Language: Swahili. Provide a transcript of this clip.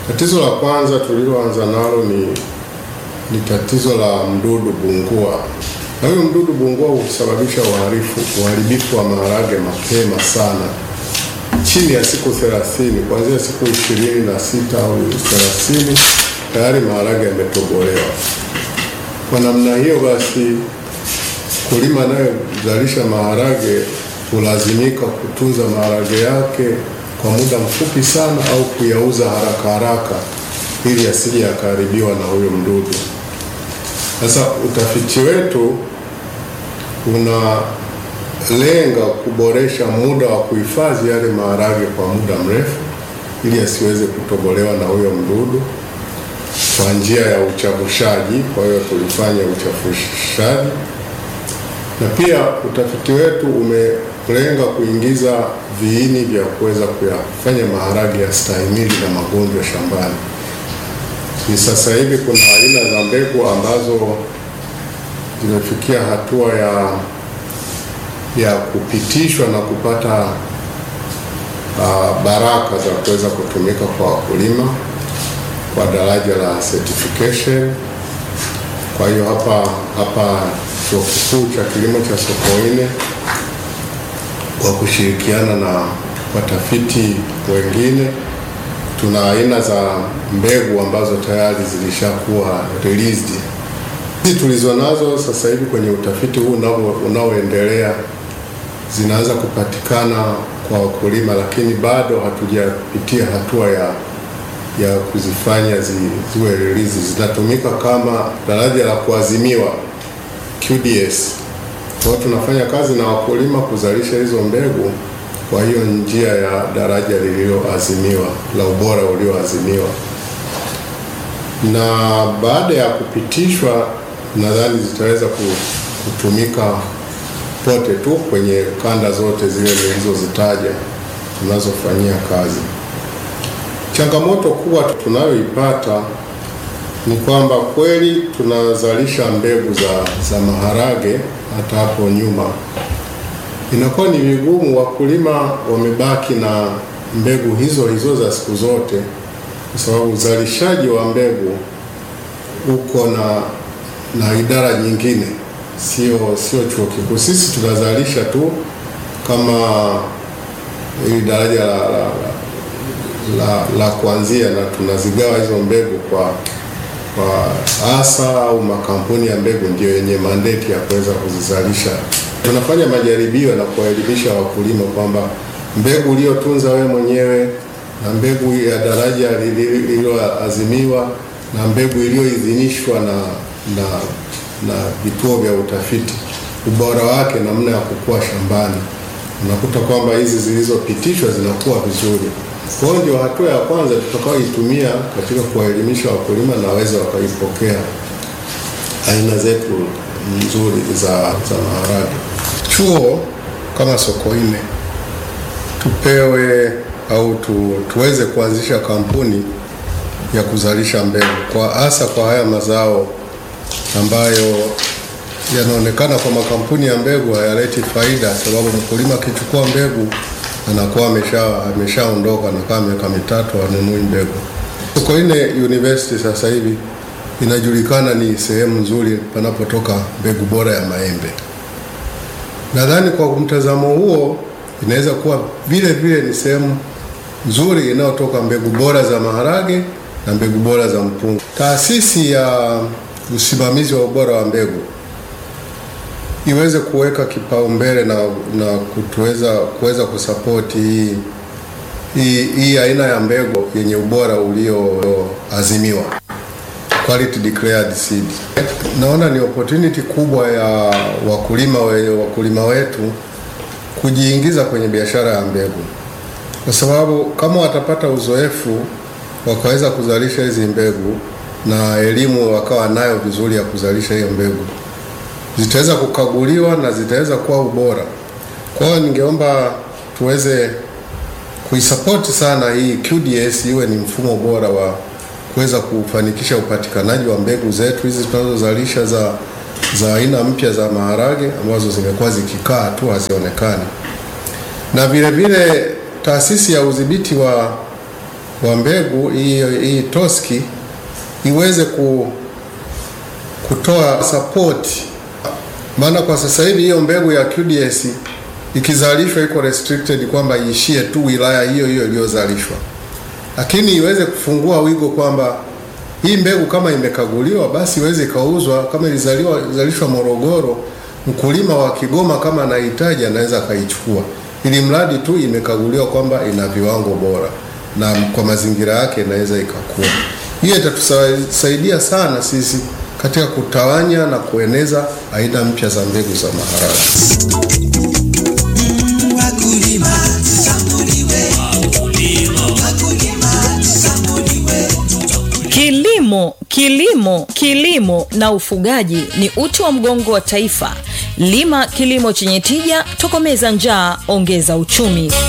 Tatizo la kwanza tuliloanza nalo ni, ni tatizo la mdudu bungua, na huyo mdudu bungua husababisha uharifu uharibifu wa maharage mapema sana, chini ya siku 30, kuanzia siku ishirini na sita au 30 tayari maharage yametobolewa. Kwa namna hiyo basi, mkulima anayezalisha maharage hulazimika kutunza maharage yake kwa muda mfupi sana au kuyauza haraka haraka ili asije yakaharibiwa na huyo mdudu. Sasa utafiti wetu unalenga kuboresha muda wa kuhifadhi yale maharage kwa muda mrefu ili asiweze kutobolewa na huyo mdudu kwa njia ya uchavushaji. Kwa hiyo tulifanya uchavushaji, na pia utafiti wetu umelenga kuingiza viini vya kuweza kuyafanya maharage yastahimili na magonjwa shambani. Ni sasa hivi kuna aina za mbegu ambazo zimefikia hatua ya ya kupitishwa na kupata uh, baraka za kuweza kutumika kwa wakulima kwa daraja la certification. Kwa hiyo hapa hapa Chuo Kikuu cha Kilimo cha Sokoine kwa kushirikiana na watafiti wengine tuna aina za mbegu ambazo tayari zilishakuwa released. Hizi tulizo nazo sasa hivi kwenye utafiti huu unaoendelea zinaanza kupatikana kwa wakulima, lakini bado hatujapitia hatua ya ya kuzifanya zi, ziwe release. Zinatumika kama daraja la kuazimiwa QDS. Kwa hiyo tunafanya kazi na wakulima kuzalisha hizo mbegu kwa hiyo njia ya daraja lililoazimiwa la ubora ulioazimiwa, na baada ya kupitishwa, nadhani zitaweza kutumika pote tu kwenye kanda zote zile nilizozitaja tunazofanyia kazi. Changamoto kubwa tunayoipata ni kwamba kweli tunazalisha mbegu za, za maharage. Hata hapo nyuma inakuwa ni vigumu, wakulima wamebaki na mbegu hizo hizo za siku zote, kwa sababu uzalishaji wa mbegu uko na na idara nyingine, sio sio chuo kikuu. Sisi tunazalisha tu kama ili daraja la, la, la la, la kuanzia na tunazigawa hizo mbegu kwa kwa asa au makampuni ya mbegu ndio yenye mandate ya kuweza kuzizalisha. Tunafanya majaribio na kuwaelimisha wakulima kwamba mbegu uliyotunza wewe mwenyewe na mbegu ya daraja lililoazimiwa na mbegu iliyoidhinishwa na na na vituo vya utafiti, ubora wake, namna ya kukua shambani, unakuta kwamba hizi zilizopitishwa zinakuwa vizuri. Kwa hiyo ndio hatua ya kwanza tutakayoitumia katika kuwaelimisha wakulima na waweze wakaipokea aina zetu nzuri za, za maharage. Chuo kama Sokoine tupewe au tu, tuweze kuanzisha kampuni ya kuzalisha mbegu kwa hasa kwa haya mazao ambayo yanaonekana kwa makampuni ya mbegu hayaleti faida, sababu mkulima akichukua mbegu anakuwa amesha ameshaondoka na kama miaka mitatu anunui mbegu. Sokoine University sasa hivi inajulikana ni sehemu nzuri panapotoka mbegu bora ya maembe. Nadhani kwa mtazamo huo inaweza kuwa vile vile ni sehemu nzuri inayotoka mbegu bora za maharage na mbegu bora za mpunga. Taasisi ya usimamizi wa ubora wa mbegu iweze kuweka kipaumbele na, na kutuweza kuweza kusapoti hii hii hii aina ya mbegu yenye ubora ulioazimiwa quality declared seed. Naona ni opportunity kubwa ya wakulima we, wakulima wetu kujiingiza kwenye biashara ya mbegu, kwa sababu kama watapata uzoefu wakaweza kuzalisha hizi mbegu na elimu wakawa nayo vizuri ya kuzalisha hiyo mbegu zitaweza kukaguliwa na zitaweza kuwa ubora. Kwa hiyo ningeomba tuweze kuisapoti sana hii QDS iwe ni mfumo bora wa kuweza kufanikisha upatikanaji wa mbegu zetu hizi tunazozalisha za za aina mpya za maharage ambazo zimekuwa zikikaa tu hazionekani, na vile vile taasisi ya udhibiti wa wa mbegu hii hii Toski iweze ku, kutoa support, maana kwa sasa hivi hiyo mbegu ya QDS ikizalishwa iko restricted kwamba iishie tu wilaya hiyo hiyo iliyozalishwa, lakini iweze kufungua wigo kwamba hii mbegu kama imekaguliwa basi iweze ikauzwa. Kama ilizaliwa zalishwa Morogoro, mkulima wa Kigoma kama anahitaji anaweza akaichukua, ili mradi tu imekaguliwa kwamba ina viwango bora na kwa mazingira yake inaweza ikakua. Hiyo itatusaidia sana sisi katika kutawanya na kueneza aina mpya za mbegu za maharage. Kilimo, kilimo, kilimo na ufugaji ni uti wa mgongo wa taifa. Lima kilimo chenye tija, tokomeza njaa, ongeza uchumi.